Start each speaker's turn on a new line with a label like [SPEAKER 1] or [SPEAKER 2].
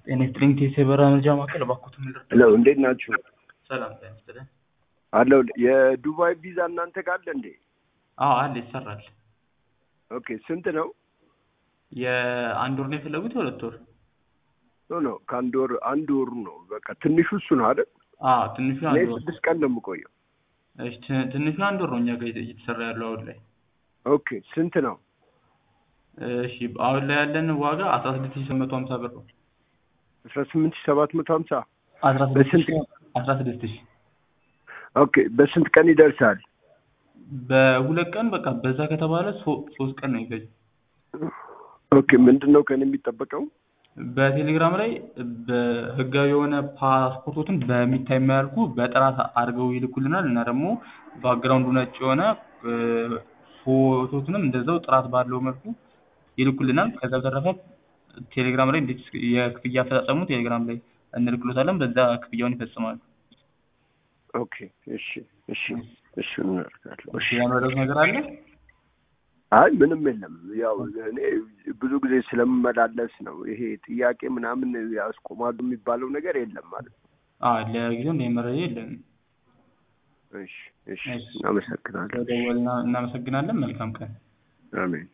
[SPEAKER 1] ኤሌክትሪክ የበራ መርጃ ማዕከል እባክዎትን ምንድን
[SPEAKER 2] ሄሎ እንዴት ናችሁ?
[SPEAKER 1] ሰላም ጤና ይስጥልኝ።
[SPEAKER 2] አለው የዱባይ ቪዛ እናንተ ጋር አለ እንዴ?
[SPEAKER 1] አዎ አለ ይሰራል።
[SPEAKER 2] ኦኬ ስንት ነው?
[SPEAKER 1] የአንድ ወር ነው የፈለጉት የሁለት ወር?
[SPEAKER 2] ኖ ኖ ከአንድ ወር አንድ ወሩ ነው በቃ ትንሹ እሱ ነው አይደል?
[SPEAKER 1] አዎ ትንሹ
[SPEAKER 2] እኔ
[SPEAKER 1] አንድ ወር
[SPEAKER 2] ስድስት ቀን ነው የምቆየው።
[SPEAKER 1] እሺ ት- ትንሹ አንድ ወር ነው እኛ ጋር እየተሰራ ያለው አሁን ላይ።
[SPEAKER 2] ኦኬ ስንት ነው?
[SPEAKER 1] እሺ አሁን ላይ ያለን ዋጋ አስራ ስድስት ሺህ ስምንት መቶ ሀምሳ ብር ነው።
[SPEAKER 2] አስራ ስምንት ሺህ ሰባት መቶ ሀምሳ
[SPEAKER 1] አስራ ስድስት
[SPEAKER 2] በስንት?
[SPEAKER 1] ሺህ አስራ ስድስት ሺህ
[SPEAKER 2] ኦኬ በስንት ቀን ይደርሳል?
[SPEAKER 1] በሁለት ቀን በቃ በዛ ከተባለ ሶ- ሶስት ቀን ነው የሚፈጅ።
[SPEAKER 2] ኦኬ ምንድን ነው ከእኔ የሚጠበቀው?
[SPEAKER 1] በቴሌግራም ላይ በህጋዊ የሆነ ፓስፖርቶትን በሚታይ መልኩ በጥራት አድርገው ይልኩልናል እና ደግሞ ባክግራውንዱ ነጭ የሆነ እ፣ ፎቶትንም እንደዛው ጥራት ባለው መልኩ ይልኩልናል። ከዛ በተረፈ ቴሌግራም ላይ እንዴት የክፍያ አፈጻጸሙ ቴሌግራም ላይ እንልክሎታለን። በዛ ክፍያውን ይፈጽማሉ።
[SPEAKER 2] ኦኬ እሺ እሺ እሺ እናደርጋለሁ። እሺ
[SPEAKER 1] ያመረዱት ነገር አለ?
[SPEAKER 2] አይ ምንም የለም። ያው እኔ ብዙ ጊዜ ስለምመላለስ ነው ይሄ ጥያቄ ምናምን ያስቆማሉ የሚባለው ነገር የለም ማለት ነው።
[SPEAKER 1] አዎ ለጊዜው እንደ መረጃ የለም።
[SPEAKER 2] እሺ እሺ
[SPEAKER 1] እሺ።
[SPEAKER 2] እናመሰግናለን።
[SPEAKER 1] ስለደወልና እናመሰግናለን። መልካም ቀን።
[SPEAKER 2] አሜን